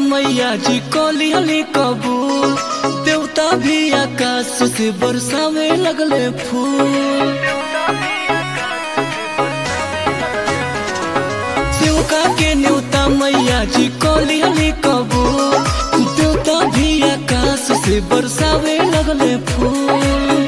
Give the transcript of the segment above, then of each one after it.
मैया जी कली हली कबूल देवता भी आकाश से बरसावे लगले फूल शिवका के न्योता मैया जी कली हली कबूल देवता भी आकाश से बरसावे लगले फूल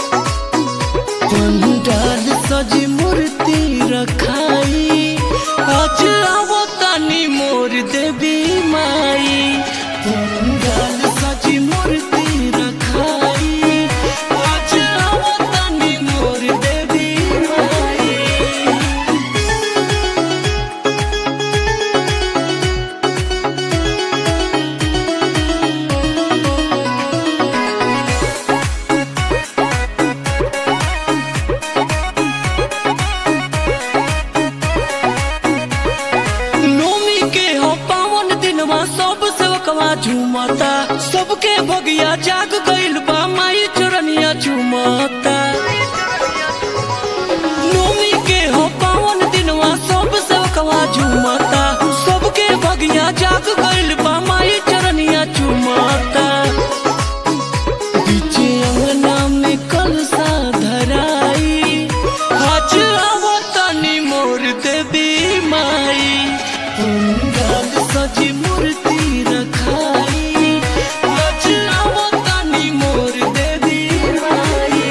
पंडाल सजी मूर्ति रखाई आज आवो तानी मोर देवी माई पंडाल सजी मूर्ति रखाई आज आवो तानी मोर देवी माई नोमी के हो पावन दिनवा सब सेवकवा झूमता सबके भगिया जाग गइल बा माई चरनिया झूमता नोमी के हो पावन दिनवा सब सेवकवा झूमता सबके भगिया जाग गइल बा माई चरनिया झूमता बीचे अंगना में कलसा धराई आज आवतानी मोर देवी माई पंडाल सजी मूर्ति रखाई आज आवतानी मोर देवी माई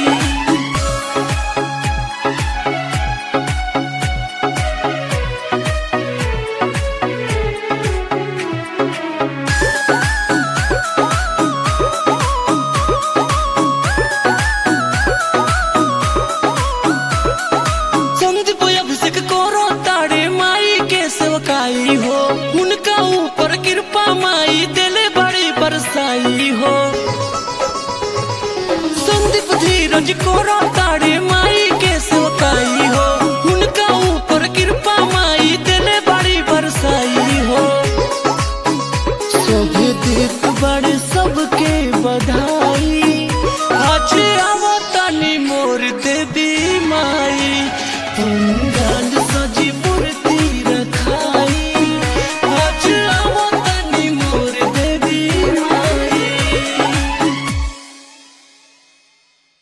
संदीप अभिषेक करो तारे माई के सेवकाई हो उनका ऊपर कृपा माई दिले बड़ी बरसाई हो संदीप धीरज करो तारे